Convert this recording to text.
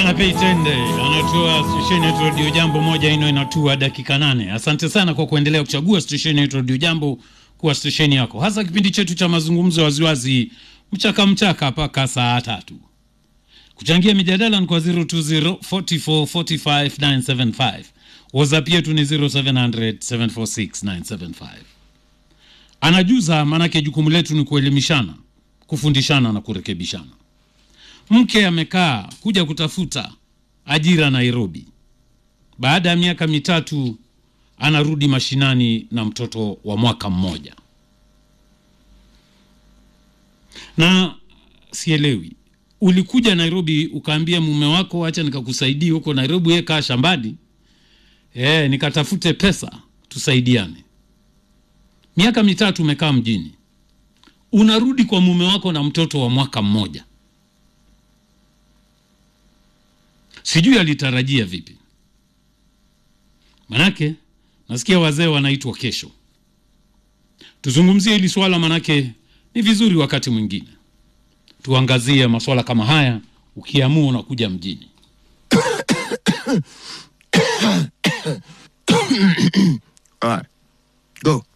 Kanapei Tende anatua stesheni yetu Radio Jambo moja ino inatua dakika nane. Asante sana kwa kuendelea kuchagua stesheni yetu Radio Jambo kuwa stesheni yako, hasa kipindi chetu cha mazungumzo waziwazi mchaka mchaka mpaka saa tatu. Kuchangia mijadala ni kwa 020 44 45 975. WhatsApp yetu ni 0700 746 975. Anajuza, maanake jukumu letu ni kuelimishana, kufundishana na kurekebishana. Mke amekaa kuja kutafuta ajira Nairobi. Baada ya miaka mitatu anarudi mashinani na mtoto wa mwaka mmoja, na sielewi, ulikuja Nairobi ukaambia mume wako, acha nikakusaidia huko Nairobi, yeye kaa shambani, e, nikatafute pesa tusaidiane. Miaka mitatu umekaa mjini, unarudi kwa mume wako na mtoto wa mwaka mmoja. Sijui alitarajia vipi, manake nasikia wazee wanaitwa kesho. Tuzungumzie hili swala, manake ni vizuri wakati mwingine tuangazie maswala kama haya, ukiamua unakuja mjini. All right, go.